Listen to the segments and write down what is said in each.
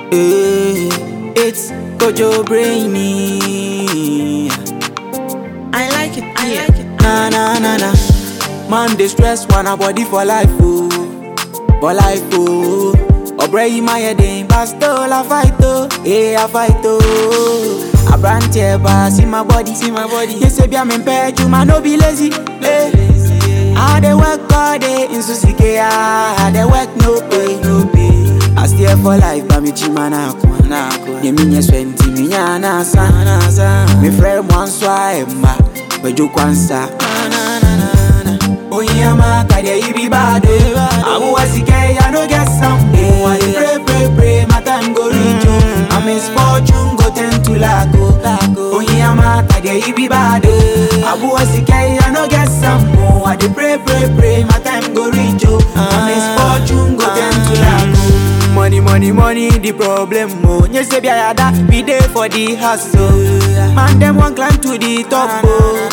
Hey, it's Kojo Brainy. I like it, I like it. Na na na na. Man, they stress one a body for life, oh, for life, oh. Obre my head in, but still I fight, oh, hey, I fight, oh. I brand here, but see my body, see my body. You say, be I'm impaired, you man, no be lazy, hey. I dey work all day in Susike, I dey work no pay, no pay. I stay for life, but me chima na kwa na kwa. Ye minye swenti, mi nyana sa, na sa. Me friend one swipe, ma, bejo kwansa. Na na na na na. Oyama kade ibi bad, amu wasike I no get some. Oh, I dey pray pray pray, my time go reach you. I misfortune go tend to lack, oh. Oyama kade ibi bad, amu wasike I no get some. Oh, I dey pray pray pray, my time go reach you. I misfortune go tend to lack, oh. Money, money, money, the problem, oh. Yes, baby, I had that, be there for the hustle. Man, them want climb to the top, oh.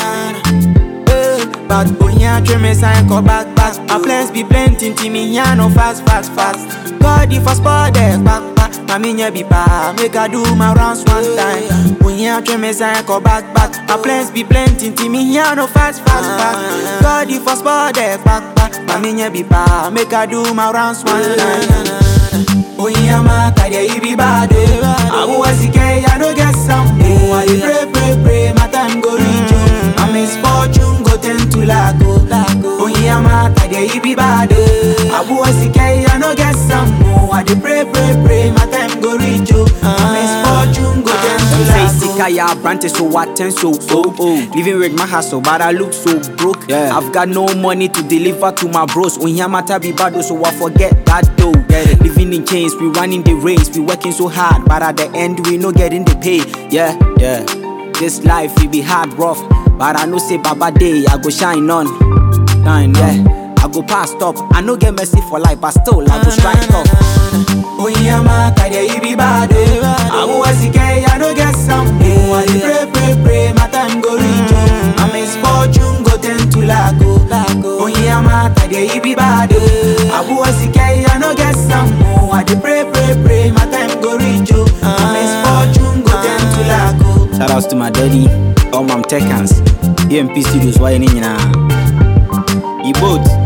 Eh, But when you try me sign come back back My plans be plenty to me here no fast fast fast God the first spot there back back My me be pa Make I do my rounds one time When you try me sign come back back My plans be plenty to me here no fast fast fast God the first spot there back back My me be pa Make I do my rounds one time Oyama kade ibi bad Amu wasike I no get some Oh I dey pray pray pray my time go reach you My misfortune go tend to lack oh Oyama kade ibi bad Amu wasike I no get some Oh I dey pray pray pray my time go reach you My misfortune go tend to Say lack sika ya branches so what ten so oh oh Living with my hustle but I look so broke Yeah. I've got no money to deliver to my bros On here matter be bad oh, so I forget that though Living in chains we running the race We working so hard but at the end we no getting the pay Yeah yeah This life it be hard rough But I know say baba day I go shine on Shine yeah I go pass top I no get mercy for life but still I go strike up Oyama kade ibi bad Amu wasike I no get some Oh I dey pray pray pray my time go reach you My misfortune go tend to lack oh Oyama kade ibi bad Amu wasike I no get some Oh I dey pray pray pray my time go reach you My misfortune go tend to lack oh Shout outs to my daddy, all my Tekans, EMP Studios, why you need You both.